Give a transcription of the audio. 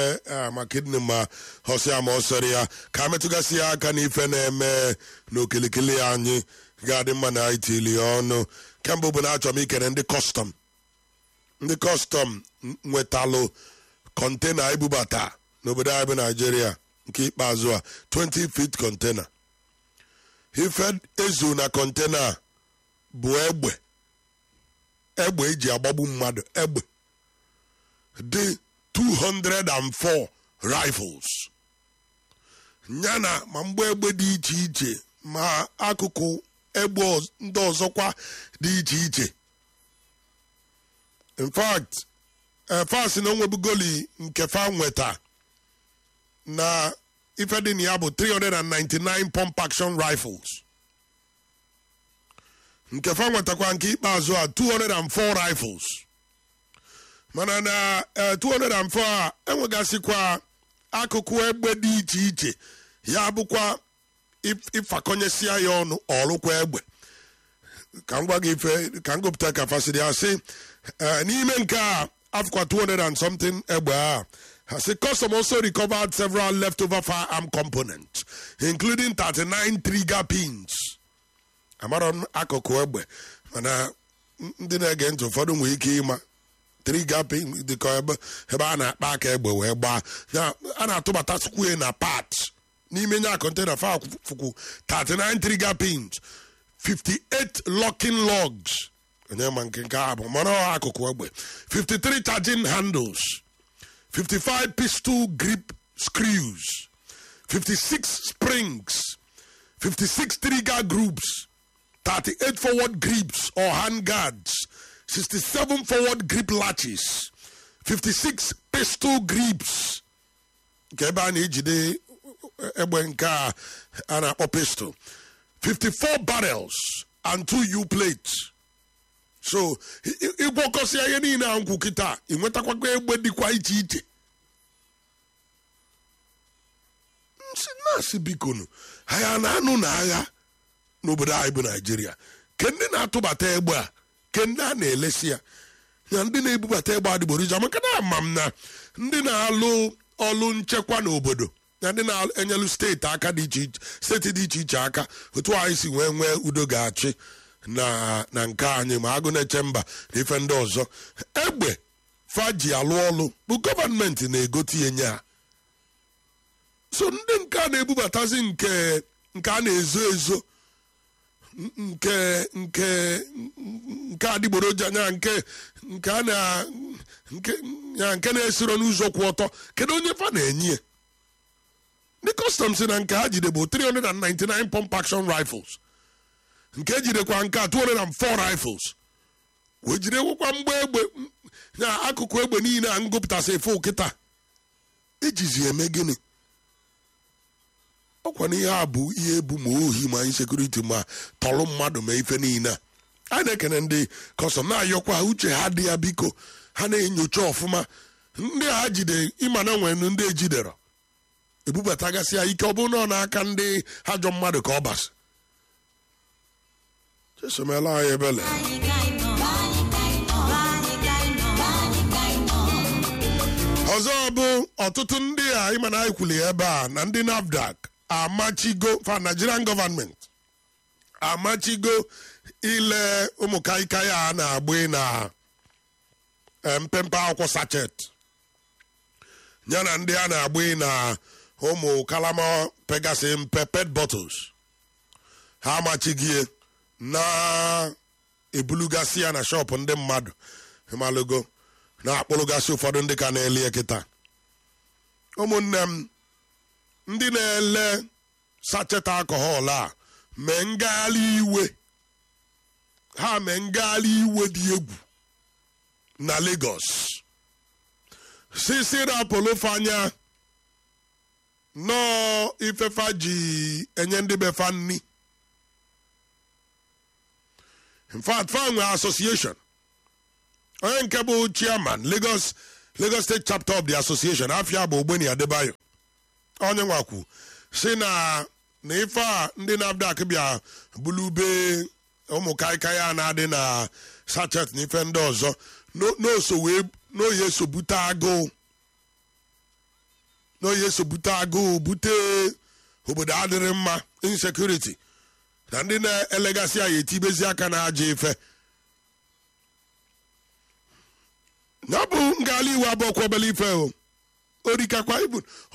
ma kidney ma họsịa ma ọ sọrọ ya ka metụgasị ya aka n'ife na-eme n'okilikili anyị ga-adị mma na itili ya ọnụ kemgbe bụ na achọrọ m ikene ndị kọstọm ndị kọstọm nwetalụ kọntena ibubata n'obodo anyị bụ naijiria nke ikpeazụ a 20 feet kọntena ife ezu na kọntena bụ egbe egbe eji agbagbu mmadụ egbe dị 204 rifles yana ma mgbe egbe dị iche iche ma akụkụ egbe ndị ọzọkwa dị iche iche in fact fas na onwebugoli nke fa nweta na ife dị na ya bụ 399 pump action rifles nke fa nwetakwa nke ikpeazụ a 204 rifles mana na 204 a enwegasịkwa akụkụ egbe dị iche iche ya bụkwa ịfakọnyesia ya ọnụ ọlụkwa egbe ka m gwa gị ife ka m gụpụta ka fasịrị asị n'ime nke a afụkwa 200 and something egbe a Has custom also recovered several leftover firearm components, including 39 trigger pins. Amara m akụkụ egbe mana ndị na-ege ntị ụfọdụ nwere ike ịma trigger pin dịka ebe a na-akpa aka egbe wee gbaa a na-atụbata skwee na parts n'ime nya kontena fụkwu 39 trigger pins 58 locking logs onye ma nke nke a bụ mara akụkụ egbe 53 charging handles 55 pistol grip screws, 56 springs, 56 trigger groups, 38 forward grips or hand guards, 67 forward grip latches, 56 pistol grips. nke ebe a na-ejide egbe nke a na-akpọ pistol 54 barrels and 2 U plates so ịgwọkọsịa ihe niile a nkwụ kịta ị nwetakwago egbe dịkwa iche iche nsị na-asị bikonu ha na-anụ na agha n'obodo anyị bụ naijiria ke ndị na-atụbata egbe a ke ndị a na-elesi ya na ndị na-ebubata egbe adịgboroja maka na ama m na ndị na-alụ ọlụ nchekwa n'obodo na ndị na-enyelu steeti aka dị iche iche steeti dị iche iche aka otu anyị si wee nwee udo ga-achị na na nke anyị ma agụ na-eche mba na ife ndị ọzọ egbe faji alụ ọlụ bụ gọọmenti na-egote ya nye ha so ndị nke a na-ebubatazi nke nke a na-ezo ezo nke nke nke adịgboroja nya nke nke a na nke ya nke na-esiro n'ụzọ kwụ ọtọ kedu onye fa na-enye ya ndị kọstọm si na nke ha jide bụ 399 pump action rifles nke ejidekwa nke a 204 rifles wee jidewekwa mgbe egbe na akụkụ egbe niile a ngụpụtasị efe kịta ejizi eme gịnị ọkwa na ihe a bụ ihe ebu ma ohi ma insekuriti ma tọrụ mmadụ ma ife niile a anyị na-ekene ndị kọstọm na-ayọkwa uche ha dị ya biko ha na-enyocha ọfụma ndị a ha jide ịma na nwere ndị ejidere ebubatagasị ya ike ọ bụrụ na ọ n'aka ndị ajọ mmadụ ka ọ basi chesomela anyị ebele ọzọ bụ ọtụtụ ndị a ịma na anyị kwuli ebe a na ndị nafdac amachigo fa nigerian gọọmenti amachigo ile ụmụ kaikai a na-agba na mpempe akwụkwọ sachet ya na ndị a na-agba na ụmụ kalama pegasi mpe pet bottles ha amachigie na-ebulugasị ya na shọpụ ndị mmadụ ịmalụgo na-akpụrụgasị ụfọdụ ndị ka na-elie kịta ụmụnne m ndị na-ele sachet alcohol a mee ngagharị iwe ha mee ngagharị iwe dị egwu na Lagos sisi rapolofanya nọọ ifefa ji enye ndị befa nni in fact fa nwe association onye nke bụ chairman Lagos Lagos State chapter of the association afia bụ Ogbeni Adebayo onye nwakwu si na na ife a ndị NAFDAC bịa bulube ụmụ kaikai a na-adị na sachet na ife ndị ọzọ n'oso wee n'oyi eso bute agụụ na oyi eso bute agụụ bute obodo adịrị mma insekuriti na ndị na-elegasị anyị etibezi aka na aja ife ya bụ ngala iwu abụọ kwobele ife o orikakwa ibu